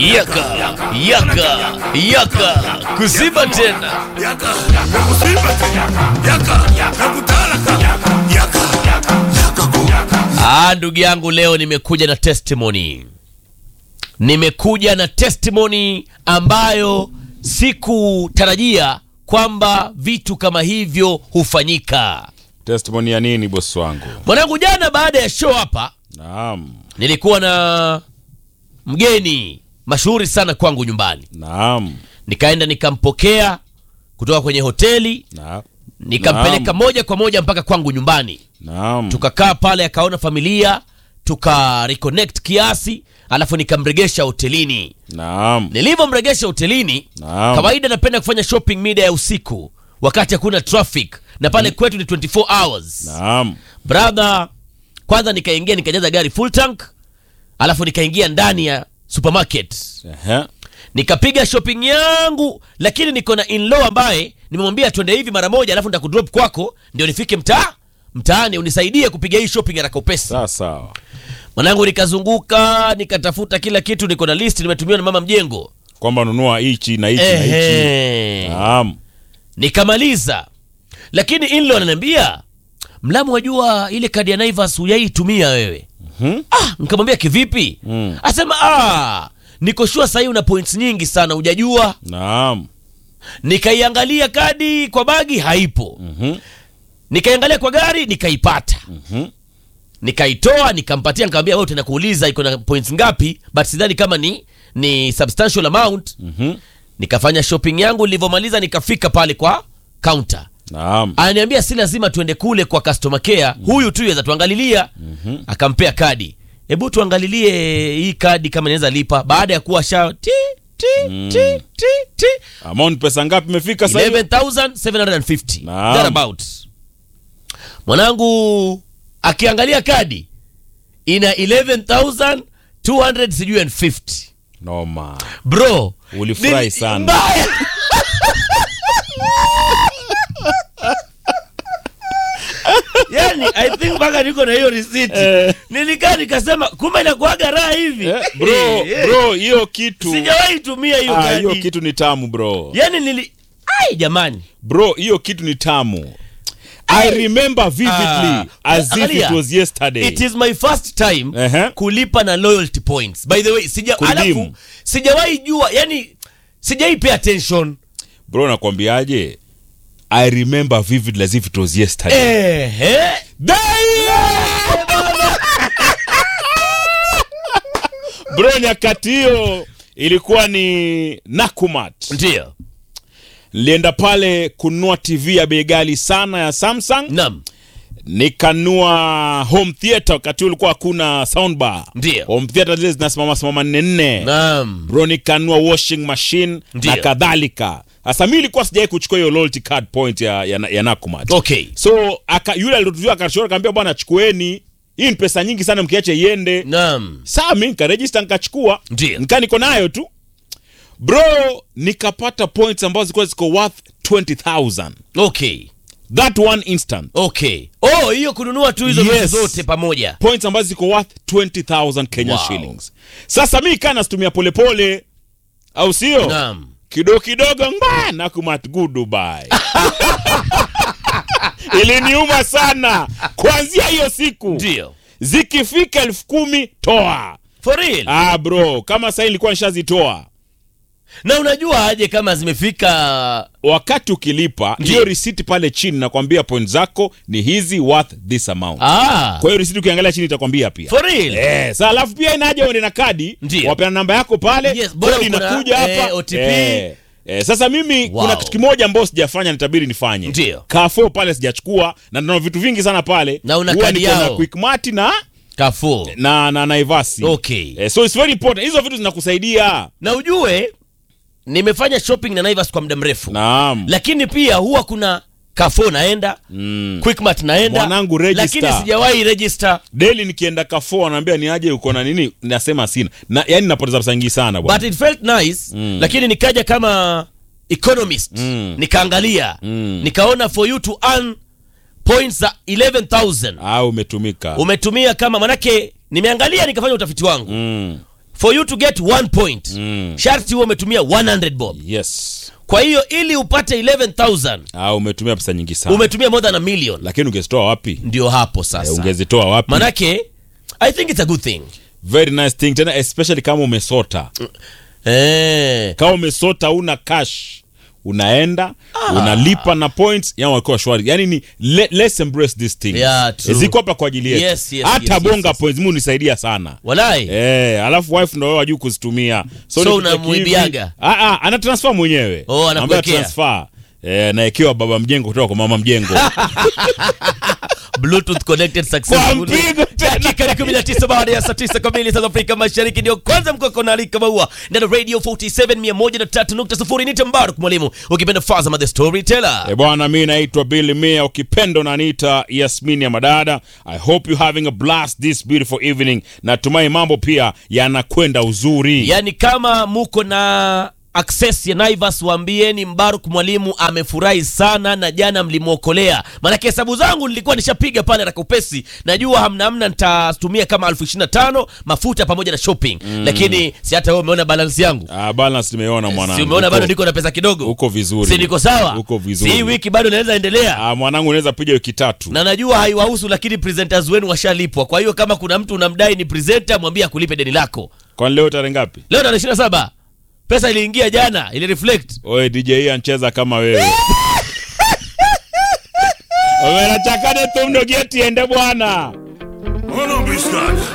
yaka yaka yaka kuziba tena Yaka, nakusiba tena. Yaka, nakutalaka. Yaka, yaka ku. Ah, ndugu yangu leo nimekuja na testimony nimekuja na testimony ambayo sikutarajia kwamba vitu kama hivyo hufanyika testimony ya nini bosi wangu mwanangu jana baada ya show hapa naam nilikuwa na mgeni mashuhuri sana kwangu nyumbani naam nikaenda nikampokea kutoka kwenye hoteli na- nikampeleka moja kwa moja mpaka kwangu nyumbani naam tukakaa pale akaona familia tuka reconnect kiasi alafu nikamregesha hotelini naam nilivyomregesha hotelini Naam. kawaida napenda kufanya shopping mida ya usiku wakati hakuna traffic na pale kwetu ni 24 hours naam brother kwanza nikaingia nikajaza gari full tank alafu nikaingia ndani ya supermarket Ehe. nikapiga shopping yangu lakini niko na inlaw ambaye nimemwambia twende hivi mara moja alafu nitakudrop kwako ndio nifike mtaa mtaani unisaidie kupiga hii shopping haraka upesi sawa sawa mwanangu nikazunguka nikatafuta kila kitu niko na list nimetumiwa na mama mjengo kwamba nunua hichi na hichi na hichi Ehe. naam nikamaliza lakini inlo ananiambia mlamu wajua ile kadi ya naivas huyaitumia wewe Mhm. ah, nikamwambia kivipi Mm. asema ah, niko shua sahii una points nyingi sana hujajua naam nikaiangalia kadi kwa bagi haipo Mhm. nikaiangalia kwa gari nikaipata Mhm. nikaitoa nikampatia nikamwambia wewe tena kuuliza iko na points ngapi but sidhani kama ni ni substantial amount Mhm. nikafanya shopping yangu nilivyomaliza nikafika pale kwa counter naam ananiambia si lazima tuende kule kwa customer care huyu tu yaweza tuangalilia akampea kadi hebu tuangalilie hii kadi kama inaweza lipa baada ya kuwa sha ti ti ti ti ti amount pesa ngapi imefika sasa hivi? 11750 Naam. thereabout mwanangu akiangalia kadi ina 11200 sijui and 50 noma bro Ulifurahi ni- sana. mbaya. yani i think mpaka niko na hiyo risiti Eh. nilikaa nikasema kumbe inakuaga raha hivi Eh, bro Eh, eh. bro hiyo kitu sijawahi tumia hiyo Ah, hiyo kadi kitu ni tamu bro yani nili ai jamani bro hiyo kitu ni tamu i remember vividly Ah, as if angalia. it was yesterday it is my first time Ehe. kulipa na loyalty points by the way sija, Kuredeem. alafu sijawahi jua yani sijai pay attention bro nakwambiaje i remember vividly as if it was yesterday ehe bro nyakati hiyo ilikuwa ni nakumat ndio nilienda pale kununua tv ya bei ghali sana ya samsung nam nikanua home theater wakati huo ulikuwa hakuna soundbar Ndio. home theater zile zinasimama simama nne nne nam bro nikanua washing machine Ndio. na kadhalika sasa mi ilikuwa sijawai kuchukua hiyo loyalty card point ya, ya, ya nakumat okay so aka, yule alitutua akashora kaambia bwana chukueni hii ni pesa nyingi sana mkiache iende nam saa mi nkarejista nikachukua Ndio. nika niko nayo tu bro nikapata points ambazo zilikuwa ziko worth 20000 okay that one instant okay oh hiyo kununua tu hizo vitu Yes. zote pamoja points ambazo ziko worth 20000 Kenyan Wow. shillings sasa mi kaa nasitumia polepole au sio nam kidogo kidogo ngba nakumat goodbye iliniuma sana kuanzia hiyo siku ndio zikifika elfu kumi toa for real ah bro kama saa ilikuwa nishazitoa na unajua aje kama zimefika wakati ukilipa Ndiyo. hiyo risiti pale chini nakwambia point zako ni hizi worth this amount ah kwa hiyo risiti ukiangalia chini itakwambia pia for real Eh, sa alafu pia inaja uende na kadi Ndiyo. wapeana namba yako pale Yes, bora kodi uko na, inakuja eh, hapa OTP. Eh, eh, sasa mimi Wow. kuna kitu kimoja ambao sijafanya nitabiri nifanye Ndiyo. Carrefour pale sijachukua na nina vitu vingi sana pale Na una Huwa kadi niko na yao. Quickmart na kafuu na na naivasi Okay. eh, so it's very important hizo vitu zinakusaidia na ujue nimefanya shopping na naivas kwa muda mrefu naam lakini pia huwa kuna kafo naenda mm. quickmart naenda Mwanangu, register. lakini sijawahi register daily nikienda Carrefour anaambia ni aje uko na nini nasema sina na yani napoteza pesa nyingi sana bwana but it felt nice Mm. lakini nikaja kama economist Mm. nikaangalia Mm. nikaona for you to earn points za 11000 ah umetumika umetumia kama manake nimeangalia nikafanya utafiti wangu mm. for you to get one point sharti huwe umetumia 100 bob yes kwa hiyo ili upate 11000 ah, umetumia pesa nyingi sana umetumia more than a million lakini ungezitoa wapi ndio hapo Eh, sasa ungezitoa wapi manake i think it's a good thing very nice thing tena especially kama umesota eh. kama umesota una cash unaenda unalipa na points yani walikuwa shwari yani ni le, let's embrace this thing Yeah, true. ziko hapa kwa ajili yetu Yes, yes, hata yes, bonga yes, points mu nisaidia sana walai Eh, alafu wife ndo wewe wajuu kuzitumia So nikitaka unamuibiaga? hivi- Ah, ah, ana transfer mwenyewe Oh, anakuwekea. Ambaye transfer eh, naekewa baba mjengo kutoka kwa mama mjengo bluetooth connected successfully Kwa mpigo tena. dakika ni 19 baada ya saa 9 kamili South Afrika Mashariki ndio kwanza mkoko na alika maua ndani ya radio 47 103.0 ni Tambaruk mwalimu ukipenda Fazama the storyteller E bwana, mi naitwa Billy Mia, ukipenda unaniita Yasmini ya Madada. I hope you having a blast this beautiful evening. Natumai mambo pia yanakwenda uzuri. yaani kama muko na access ya Naivas waambieni Mbaruk mwalimu amefurahi sana na jana mlimwokolea. Maanake hesabu zangu nilikuwa nishapiga pale na kupesi, najua hamna hamna nitatumia kama elfu ishirini na tano mafuta pamoja na shopping lakini si hata wewe umeona balance yangu Ah, balance nimeona mwanangu. si umeona Uko- bado niko na pesa kidogo uko vizuri. si niko sawa Uko vizuri. si hii wiki bado naweza endelea Ah, mwanangu unaweza piga wiki tatu. na najua haiwahusu lakini presenters wenu washalipwa kwa hiyo kama kuna mtu unamdai ni presenter mwambie akulipe deni lako Kwani leo tarehe ngapi? leo tarehe ishirini na saba pesa iliingia jana ili reflect Oye DJ hii ancheza kama wewe. Omerachakane tumno geti ende bwana. Hold on, bitch,